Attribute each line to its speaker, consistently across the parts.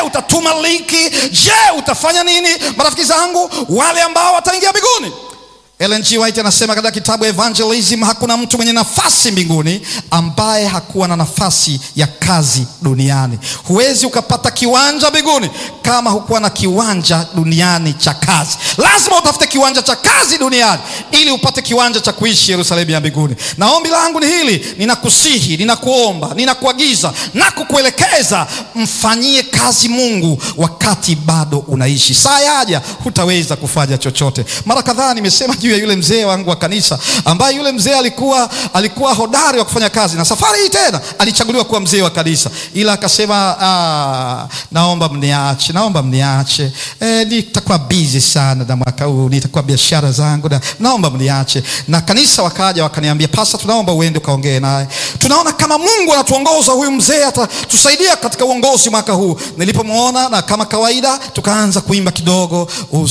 Speaker 1: utatuma linki je utafanya nini marafiki zangu wale ambao wataingia mbinguni Ellen G. White anasema katika kitabu Evangelism, hakuna mtu mwenye nafasi mbinguni ambaye hakuwa na nafasi ya kazi duniani. Huwezi ukapata kiwanja mbinguni kama hukuwa na kiwanja duniani cha kazi. Lazima utafute kiwanja cha kazi duniani ili upate kiwanja cha kuishi Yerusalemu ya mbinguni. Na ombi langu ni hili, ninakusihi, ninakuomba, ninakuagiza na kukuelekeza, mfanyie kazi Mungu wakati bado unaishi. Saa yaja hutaweza kufanya chochote. Mara kadhaa nimesema juu ya yule mzee wangu wa kanisa ambaye yule mzee alikuwa alikuwa hodari wa kufanya kazi, na safari hii tena alichaguliwa kuwa mzee wa kanisa, ila akasema ah, naomba mniache, naomba mniache, e, nitakuwa busy sana na mwaka huu nitakuwa biashara zangu na, naomba mniache. Na kanisa wakaja wakaniambia, pasta, tunaomba uende ukaongee naye, tunaona kama Mungu anatuongoza, huyu mzee atatusaidia katika uongozi mwaka huu. Nilipomwona na kama kawaida tukaanza kuimba kidogo,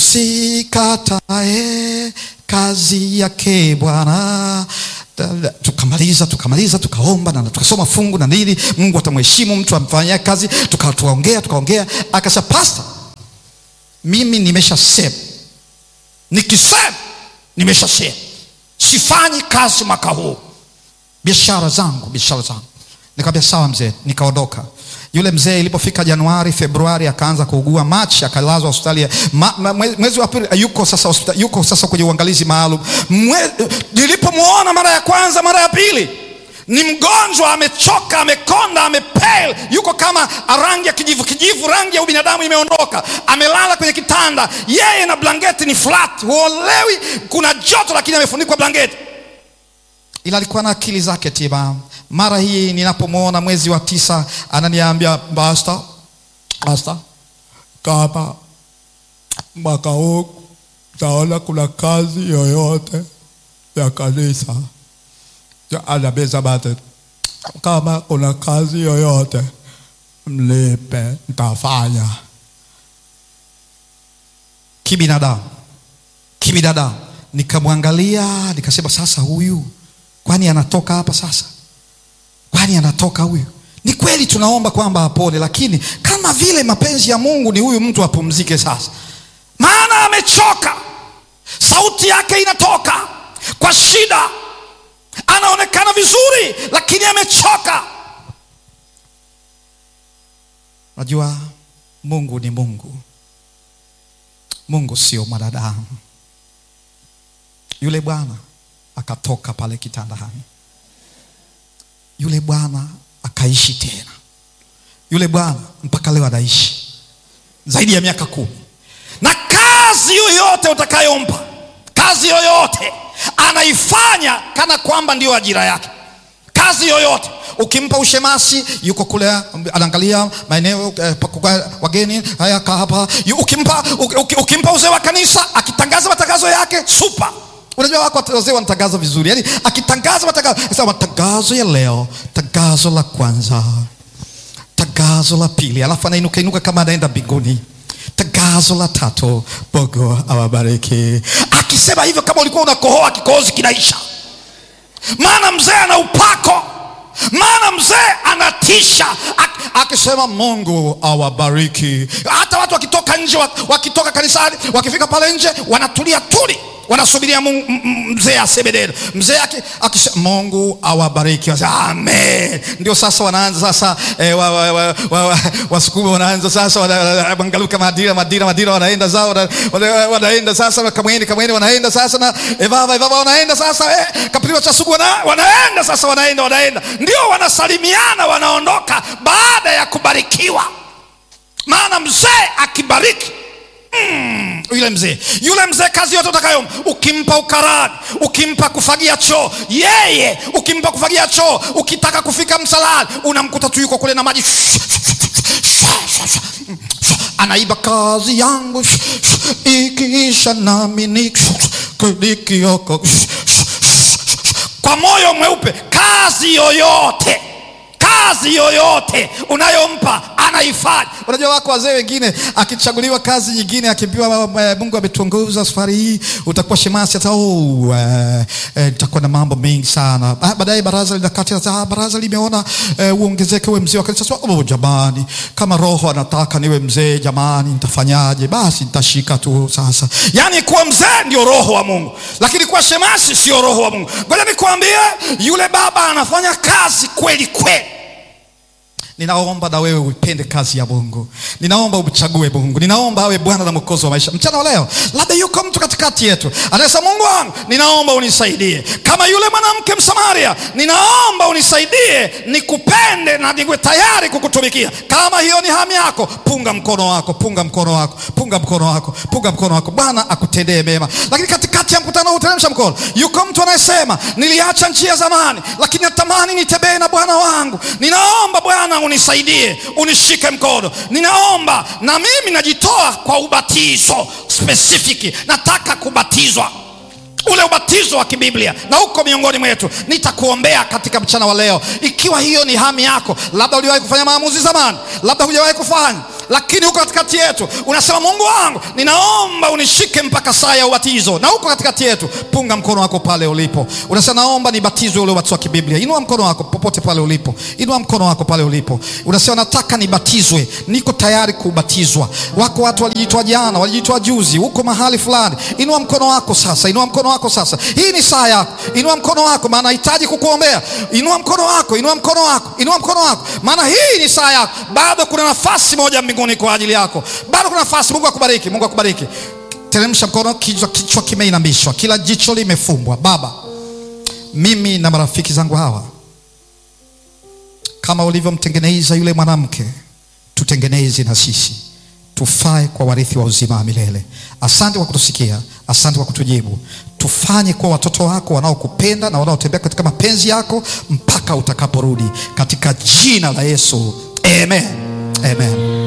Speaker 1: usikatae kazi yake Bwana. Tukamaliza, tukamaliza, tukaomba na tukasoma fungu na nini, Mungu atamheshimu mtu amfanyia kazi. Tukaongea, tukaongea, akasema pasta, mimi nimesha sema, nikisema nimesha sema, sifanyi kazi mwaka huu, biashara zangu, biashara zangu. Nikamwambia sawa mzee, nikaondoka. Yule mzee ilipofika Januari, Februari akaanza kuugua, Machi akalazwa hospitali. Mwezi wa pili yuko sasa hospitali, yuko sasa kwenye uangalizi maalum. Nilipomwona mara ya kwanza, mara ya pili, ni mgonjwa, amechoka, amekonda, amepale, yuko kama rangi ya kijivu kijivu, rangi ya ubinadamu imeondoka, amelala kwenye kitanda, yeye na blanketi ni flat, huolewi, kuna joto, lakini amefunikwa blanketi, ila alikuwa na akili zake timamu. Mara hii ninapomwona mwezi wa tisa, ananiambia basta, basta, kama mwaka huu taona kuna kazi yoyote ya kanisa, anabeza bate, kama kuna kazi yoyote mlipe, ntafanya. Kibinadamu, kibinadamu, nikamwangalia nikasema, sasa huyu kwani anatoka hapa sasa kwani anatoka huyu? Ni kweli tunaomba kwamba apone, lakini kama vile mapenzi ya Mungu ni huyu mtu apumzike sasa, maana amechoka. Sauti yake inatoka kwa shida, anaonekana vizuri, lakini amechoka. Najua Mungu ni Mungu, Mungu sio mwanadamu. Yule bwana akatoka pale kitandani yule bwana akaishi tena. Yule bwana mpaka leo anaishi zaidi ya miaka kumi, na kazi yoyote utakayompa, kazi yoyote anaifanya kana kwamba ndiyo ajira yake. Kazi yoyote ukimpa ushemasi, yuko kule anaangalia maeneo eh, wageni haya kaa hapa. Ukimpa, ukimpa uzee wa kanisa akitangaza matangazo yake super Unajua wako wazee wanatangaza vizuri, yaani akitangaza matangazo, sasa matangazo ya leo, tangazo la kwanza, tangazo la pili, alafu anainuka inuka kama anaenda mbinguni, tangazo la tatu, Mungu awabariki. Akisema hivyo, kama ulikuwa unakohoa, kikohozi kinaisha, maana mzee ana upako, maana mzee anatisha. Akisema Mungu awabariki, hata watu wakitoka nje, wakitoka kanisani, wakifika pale nje, wanatulia tuli wanasubiria mzee aseme neno. Mzee akisema Mungu awabariki, amen. Ndio sasa wanaanza sasa eh, wa, wa, wa, wa, wa, Wasukuma wanaanza sasa wanagaluka madira madira madira, wanaenda zao wana, wanaenda sasa kamweni kamweni, wanaenda sasa na evava evava, wanaenda sasa eh, kapiliwa cha sugu wana, wanaenda sasa wanaenda wanaenda, ndio wanasalimiana, wanaondoka baada ya kubarikiwa, maana mzee akibariki Mm, yule mzee yule mzee, kazi yote utakayo, ukimpa ukarani, ukimpa kufagia choo, yeye ukimpa kufagia choo, ukitaka kufika msalani, unamkuta tu yuko kule na maji anaiba, kazi yangu ikiisha nami nikioko kwa moyo mweupe. Kazi yoyote kazi yoyote unayompa anaifanya. Unajua wako wazee wengine akichaguliwa kazi nyingine, akiambiwa eh, Mungu ametuongoza safari hii, utakuwa shemasi, hata oh, eh, eh, nitakuwa na mambo mengi sana. Ah, baadaye baraza linakati, ah, baraza limeona eh, uongezeke uwe mzee wa kanisa. Sasa, oh, jamani, kama Roho anataka niwe mzee, jamani, nitafanyaje? Basi nitashika tu sasa. Yani kuwa mzee ndio roho wa Mungu, lakini kuwa shemasi sio roho wa Mungu. Ngoja nikwambie, yule baba anafanya kazi kweli kweli. Ninaomba na wewe uipende kazi ya Mungu. Ninaomba umchague Mungu. Ninaomba awe Bwana na Mwokozi wa maisha. Mchana wa leo, labda yuko mtu katikati yetu anasema, Mungu wangu, ninaomba unisaidie kama yule mwanamke Msamaria. Ninaomba unisaidie nikupende na niwe tayari kukutumikia. Kama hiyo ni hamu yako, punga mkono wako, punga mkono wako, punga mkono wako, punga mkono wako. Bwana akutendee mema. Lakini katikati ya mkutano huu, teremsha mkono. Yuko mtu anayesema, niliacha njia zamani, lakini natamani nitembee na Bwana wangu. Ninaomba Bwana unisaidie unishike mkono. Ninaomba na mimi najitoa kwa ubatizo specific, nataka kubatizwa ule ubatizo wa kibiblia na huko miongoni mwetu nitakuombea katika mchana wa leo. Ikiwa hiyo ni hamu yako, labda uliwahi kufanya maamuzi zamani, labda hujawahi kufanya, lakini huko katikati yetu unasema, Mungu wangu, ninaomba unishike mpaka saa ya ubatizo. Na huko katikati yetu, punga mkono wako pale ulipo, unasema naomba nibatizwe ule ubatizo wa kibiblia. Inua mkono wako popote pale ulipo, inua mkono wako pale ulipo, unasema nataka nibatizwe, niko tayari kubatizwa. Wako watu walijitoa jana, walijitoa juzi, huko mahali fulani. Inua mkono wako sasa, inua mkono wako sasa. Hii ni saa yako, inua mkono wako, maana nahitaji kukuombea. Inua mkono wako, inua mkono wako, inua mkono wako, maana hii ni saa yako. Bado kuna nafasi moja mbinguni kwa ajili yako, bado kuna nafasi. Mungu akubariki, Mungu akubariki. Teremsha mkono, kichwa, kichwa kimeinamishwa, kila jicho limefumbwa. Baba, mimi na marafiki zangu hawa, kama ulivyomtengeneza yule mwanamke, tutengeneze na sisi tufae kwa warithi wa uzima wa milele. Asante kwa kutusikia, asante kwa kutujibu. Tufanye kuwa watoto wako wanaokupenda na wanaotembea katika mapenzi yako mpaka utakaporudi, katika jina la Yesu, amen, amen.